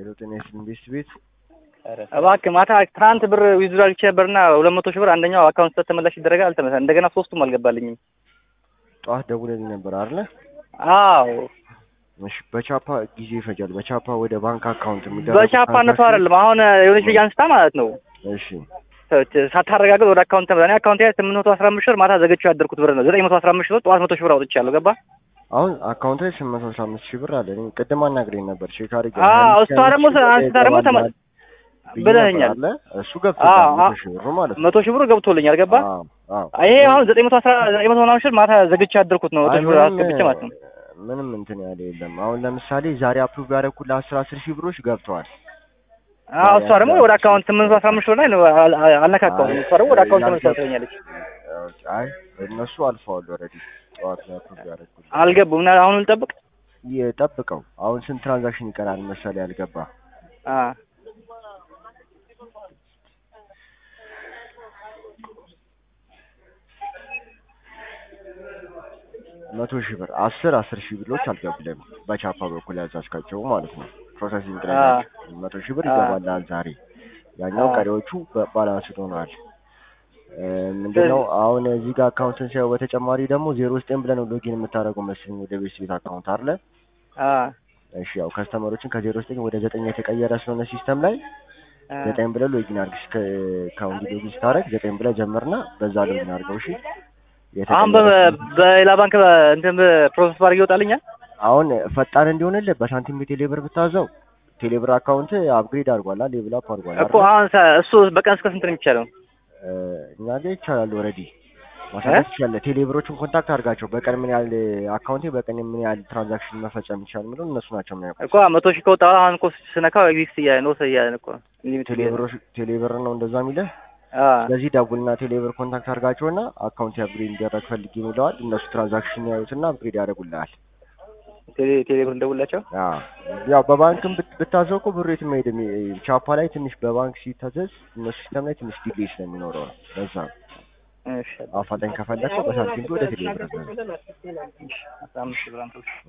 ሄሎ ጤና ይስጥልኝ ቤስት ቤት እባክህ ማታ ትናንት ብር ዊዝድሮ አድርጌ ነበርና ሁለት መቶ ሺህ ብር አንደኛው አካውንት ተመላሽ ይደረጋል አልተመለሰ እንደገና ሶስቱም አልገባልኝም። ጠዋት ደውለልኝ ነበር አይደለ? አዎ እሺ በቻፓ ጊዜ ይፈጃል። በቻፓ ወደ ባንክ አካውንት የሚደረግ በቻፓነቱ አይደለም አሁን የሆነች ልጅ አንስታ ማለት ነው እሺ ሳታረጋግጥ ወደ አካውንት ተመላ እኔ አካውንት ላይ ስምንት መቶ አስራ አምስት ሺህ ብር ማታ ዘግቼው ያደርኩት ብር ነው። ዘጠኝ መቶ አስራ አምስት ሺህ ብር ጠዋት መቶ ሺህ ብር አውጥቻለሁ። ገባ አሁን አካውንት ላይ ስምንት መቶ አስራ አምስት ሺህ ብር አለ። እኔ ቅድም አናግረኝ ነበር ቼክ አድርጌ አዎ እሷ ደግሞ አንስታ ደግሞ ተመ ብለኸኛል። አለ እሱ ገብቶታል አዎ፣ መቶ ሺህ ብሩ ማለት ነው። መቶ ሺህ ብሩ ገብቶልኛል። ገባ አዎ አዎ ይሄ አሁን ዘጠኝ መቶ አስራ ዘጠኝ መቶ ምናምን ሺህ ብር ማታ ዘግቼ ያደርኩት ነው። መቶ አይ ሺህ ብር ምንም አስገብቼ ማለት ነው። ምንም እንትን ያለ የለም። አሁን ለምሳሌ ዛሬ አፕሩቭ ያደረኩልህ አስር አስር ሺህ ብሮች ገብተዋል። አዎ እሷ ደግሞ ወደ አካውንት ስምንት መቶ አስራ አምስት ሺህ ብር ላይ አል- አል- አልነካካውም። እሷ ደግሞ ወደ አካውንት ተመልሳ ትለኛለች። አይ እነሱ አልፈዋል ኦልሬዲ ጠዋት ላይ አፕሩቭ ያደረኩልህ አልገቡም እና አሁን ልጠብቅ የጠብቀው አሁን ስንት ትራንዛክሽን ይቀራል መሰለህ ያልገባ አ መቶ ሺህ ብር አስር አስር ሺህ ብሮች አልገቡልህም በቻፓ በኩል ያዛዝካቸው ማለት ነው ፕሮሰሲንግ ላይ አ ናቸው። መቶ ሺህ ብር አ ይገባልሃል ዛሬ ያኛው አ ቀሪዎቹ ባላንስ ሆነዋል እ ምንድነው አሁን እዚህ ጋር አካውንትን ሲያው በተጨማሪ ደግሞ ዜሮ ዘጠኝ ብለህ ነው ሎጊን የምታደርገው መሰለኝ ወደ ቤት ቤት አካውንት አይደለ አ እሺ ያው ከስተመሮችን ከዜሮ ዘጠኝ ወደ ዘጠኝ የተቀየረ ስለሆነ ሲስተም ላይ አ ዘጠኝ ብለህ ሎጊን አድርግ እስከ ከአሁን ሎጊን ስታደርግ ዘጠኝ ብለህ ጀምርና በዛ ሎጊን አድርገው እሺ አሁን በ- በሌላ ባንክ እንትን ፕሮሰስ ባድርግ ይወጣልኛል። አሁን ፈጣን እንዲሆንልህ በሳንቲም ቴሌብር ብታዘው ቴሌብር አካውንት አፕግሬድ አድርጓል ሌቭል አፕ አድርጓል እኮ አይደል? አሁን ሰ- እሱ በቀን እስከ ስንት ነው የሚቻለው? እ እኛ ጋር ይቻላል ኦልሬዲ ማሳየት ይችላል። ቴሌብሮችን ኮንታክት አድርጋቸው በቀን ምን ያህል አካውንቴ በቀን ምን ያህል ትራንዛክሽን መፈጸም ይቻላል የሚለው እነሱ ናቸው የሚያውቁት። እኮ መቶ ሺህ ከወጣ አሁን እኮ ስነካው ኤግዚስት እያለ ነው እያለ እኮ ሊሚት ቴሌብሮች ቴሌብር ነው እንደዛ የሚልህ። አ ስለዚህ ደውልና ቴሌብር ኮንታክት አድርጋቸውና አካውንት አፕግሬድ እንዲደረግ ፈልጌ ይለዋል። እነሱ ትራንዛክሽን ያዩትና አፕግሬድ ያደርጉልሃል። ቴሌ ቴሌ ብር እንደውላቸው አዎ ያው በባንክም ብት- ብታዘው እኮ ብሩ የትም አይሄድም። ቻፓ ላይ ትንሽ በባንክ ሲታዘዝ እነሱ ሲስተም ላይ ትንሽ ዲሌይ ስለሚኖረው ነው። ለዛ ነው እሺ አፋጣኝ ከፈለግከው በሳንቲም ወደ ቴሌብር ነው። እሺ አስራ አምስት ሺህ ብር አምጥተው